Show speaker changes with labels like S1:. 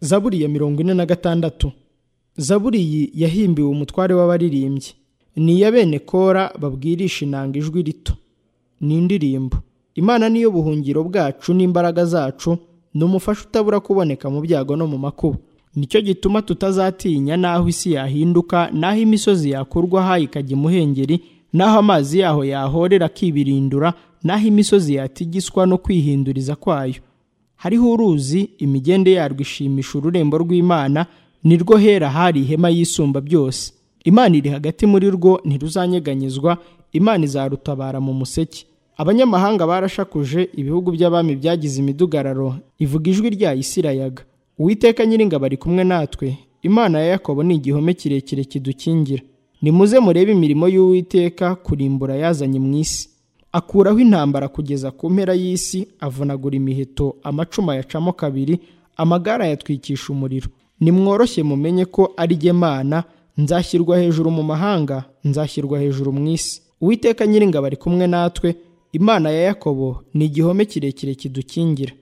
S1: zaburi ya mirongo ine na gatandatu zaburi iyi yahimbiwe umutware w'abaririmbyi ni iya bene kora babwirisha inanga ijwi rito ni indirimbo imana niyo buhungiro bwacu n'imbaraga zacu ni umufasha utabura kuboneka mu byago no mu makuba nicyo gituma tutazatinya n'aho isi yahinduka n'aho imisozi yakurwaho ikajya imuhengeri n'aho amazi yaho yahorera akibirindura n'aho imisozi yatigiswa no kwihinduriza kwayo hariho uruzi imigende yarwo ishimisha ururembo rw'imana ni rwo hera hari ihema yisumba byose imana iri hagati muri rwo ntiruzanyeganyezwa imana izarutabara mu museke abanyamahanga barashakuje ibihugu by'abami byagize imidugararo ivuga ijwi ryayo isi irayaga uwiteka nyiringabo ari kumwe natwe imana ya yakobo ni igihome kirekire kidukingira nimuze murebe imirimo y'uwiteka kurimbura yazanye mu isi akuraho intambara kugeza ku mpera y'isi avunagura imiheto amacuma yacamo kabiri amagare ayatwikisha umuriro nimworoshye mumenye ko ari jye mana nzashyirwa hejuru mu mahanga nzashyirwa hejuru mu isi uwiteka nyiringabo ari kumwe natwe imana ya yakobo ni igihome kirekire kidukingira